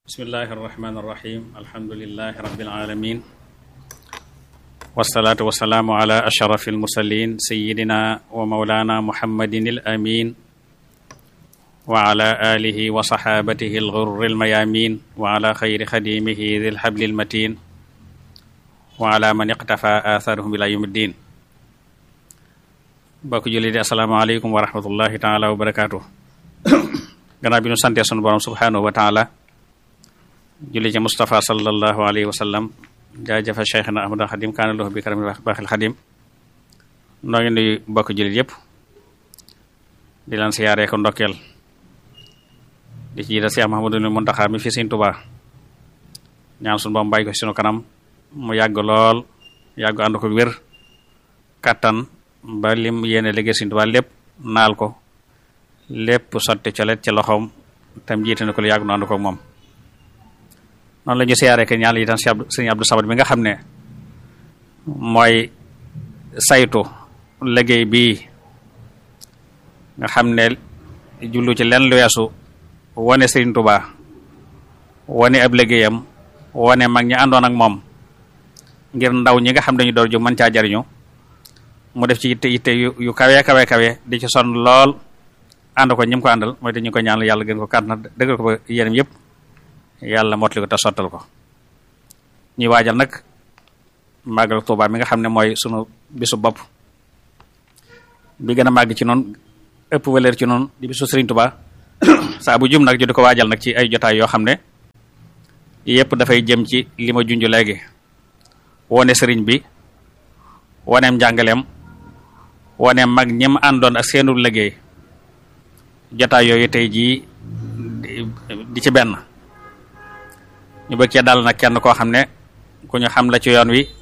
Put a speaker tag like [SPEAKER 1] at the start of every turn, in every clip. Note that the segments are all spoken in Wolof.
[SPEAKER 1] bismillahi arrahmani irrahim alhamdulilahi rabilalamin wasalaatu wasalaamu ala ashrafi almursalin sayidina wa maulana muhammadin alamin wa ala alihi wa saxaabatihi alxurri almayamin wa ala xayri xadimihi di lxabli almatin wa ala man iqtafa atharuhum ila yawmi ddin bokk julli di asalaamaaleykum wa rahmatullahi taala wa barakatuh gannaaw bi ñu santee sunu borom subhanahu wa taala julli ci Mustafa sallallahu alayhi wa sallam jaajëfa Cheikhna Ahmadul Xadim kaana lahu bi karami baaxil Xadim noo ngi nuyu bokk jullit yëpp di leen siyaaree ko ndokkeel di ci jiital Cheikh Mahamadul Muntaxa mi fi Sëriñ Tuubaa ñaan sunu boom bàyyi ko sunu kanam mu yàgg lool yàgg ànd ko wér kattan ba lim yéene liggéey Sëriñ Tuubaa lépp naal ko lépp sotti colet ci loxoom tam jiite na ko lu yàgg nu ànd ko moom noonu la ñu siyaaree que ñaan itam sëñ Abdou Samad bi nga xam ne mooy saytu liggéey bii nga xam ne jullu ci lenn lu weesu wane Sëriñ Tuubaa wane ab liggéeyam wane mag ñi àndoon ak moom ngir ndaw ñi nga xam dañu door ju mën caa jariñu mu def ci yitte yitte yu kawe kawe kawe di ci sonn lool ànd ko ñi mu ko àndal mooy te ñu ko ñaanal yàlla gën ko kàttan dëggal ko ba yéenam yëpp yàlla motali ko te sottal ko ñuy waajal nag màggal Tuubaa mi nga xam ne mooy sunu bisu bopp bi gën a màgg ci noonu ëpp valeur ci noonu di bisu Sëriñ Tuubaa saa bu jum nag ju di ko waajal nag ci ay jotaay yoo xam ne yëpp dafay jëm ci li ma junj léegi wone sëriñ bi woneem njàngaleem woneem mag ñim àndoon ak seenu liggéey jotaay yooyu tey jii di ci benn ñu bëgg cee dal nag kenn koo xam ne ku ñu xam la ci yoon wi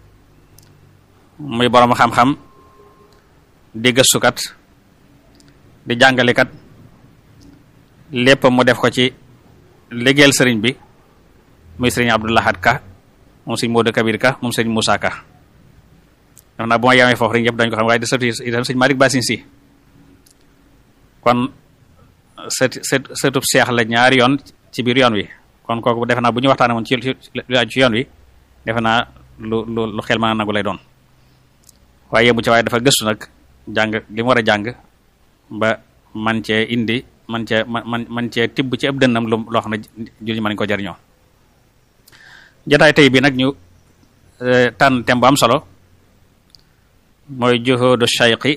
[SPEAKER 1] muy boroom xam-xam di gëstukat di jàngalekat lépp mu def ko ci liggéeyal sëriñ bi muy sëriñ Abdou Lahad Ka moom sëriñ Modou Kabir Ka moom sëriñ Moussa Ka daf naa bu ma yamee foofu rek ñëpp dañ ko xam waaye di sëtu itam sëriñ Malick Basin si kon sët sët sëtub seex la ñaari yoon ci biir yoon wi kon kooku defe naa bu ñu waxtaanee woon ci ci yoon wi defe naa lu lu lu xel mën a nangu lay doon waaye yemu ci waaye dafa gëstu nag jàng li mu war a jàng ba man cee indi man cee man man cee tibb ci ëpp dënnam lu loo xam ne julli mën nañu ko jariñoo jotaay tey bi nag ñu tànn thème bu am solo mooy juhudu shayqi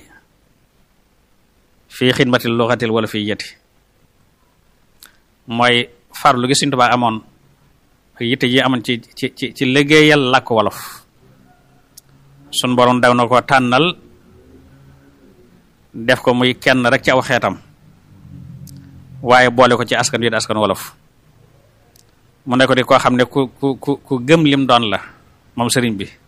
[SPEAKER 1] fii xidmatil luxatil wala fii yeti mooy farlu gi Sëriñ Tuubaa amoon ak yitte ji amoon ci ci ci ci liggéeyal làkk wolof sun borom daw na ko tànnal def ko muy kenn rek ci aw xeetam waaye boole ko ci askan wi di askan wolof mu ne ko di koo xam ne ku ku ku ku gëm lim doon la moom sëriñ bi